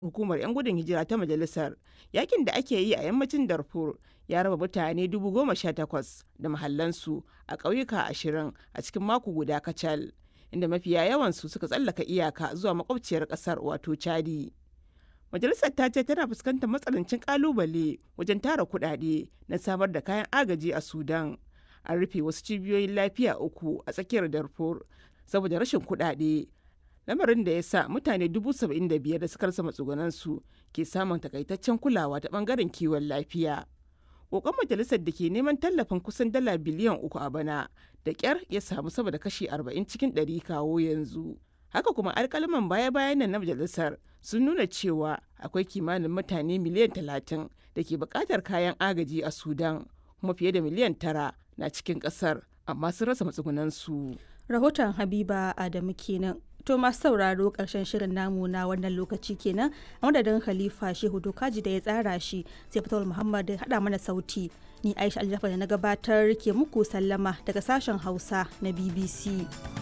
hukumar 'yan gudun hijira ta majalisar yakin da ake yi a yammacin darfur ya raba mutane 18,000 da mahallansu a ƙauyuka ashirin a cikin mako guda kacal inda mafiya yawansu suka tsallaka iyaka zuwa makwabciyar ƙasar wato chadi majalisar ta ce tana fuskantar matsanancin kalubale wajen tara kuɗaɗe na samar da kayan agaji a sudan an rufe wasu cibiyoyin lafiya uku a tsakiyar darfur saboda rashin kuɗaɗe lamarin da ya sa mutane dubu saba'in da biyar da suka rasa matsugunansu ke samun takaitaccen kulawa ta bangaren kiwon lafiya kokon majalisar da ke neman tallafin kusan dala biliyan uku a bana da kyar ya samu sama da kashi arba'in cikin ɗari kawo yanzu haka kuma alkalaman baya-bayan nan na majalisar sun nuna cewa akwai kimanin mutane miliyan talatin da ke buƙatar kayan agaji a sudan kuma fiye da miliyan tara na cikin ƙasar amma sun rasa matsugunansu rahoton habiba adamu kenan to masu sauraro karshen shirin namu na wannan lokaci kenan a madadin khalifa shehu dokaji da ya tsara shi sai fitowar muhammad ya haɗa mana sauti ni aisha aljafa da na gabatar ke muku sallama daga sashen hausa na bbc